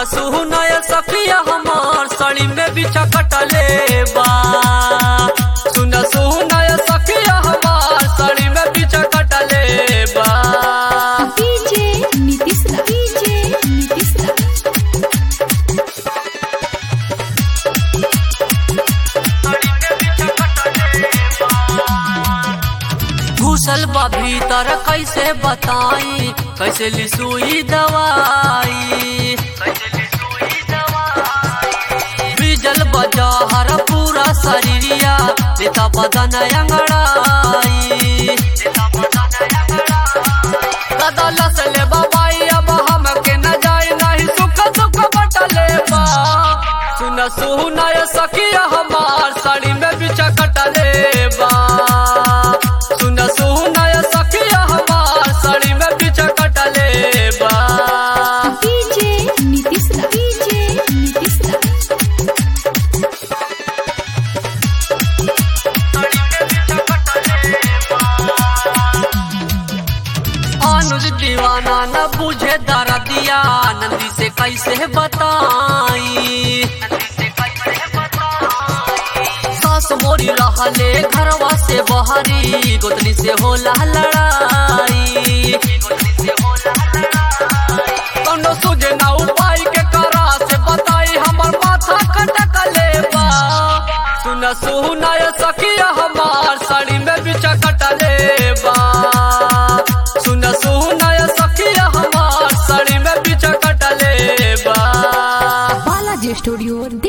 सुनय सखिया हमार साड़ी में बिछा कटले बा सुन सुनय सखिया हमार साड़ी में बिछा कटले बा डीजे नीतीश रा डीजे नीतीश रा घुसल बा भीतर कैसे बताई कैसे लिसुई दवाई बिजल बजा हर पूरा शरीरिया देता बदन अंगड़ाई दादा लसले बाबाई अब हम के न जाए नहीं सुख सुख बटले बा सुन सुनय सखिया हमार साड़ी में बिछा कटले बा सुन सुनय सखिया हमार साड़ी में बिछा कटले बा डीजे नीतीश रा डीजे नीतीश रा अनुज दीवाना न बुझे दर्दिया नंदी से कैसे बताई सास मोरी रहले घरवा से बहरी गोतनी से होला लड़ाई कौनो सुझे ना उपाय के करा से बताई हमर माथा कटकले बा सुन सुनय सखिया हमार साड़ी में बिचा कटले बा सुन सुनय सखिया हमार साड़ी में बिचा कटले बा बालाजी स्टूडियो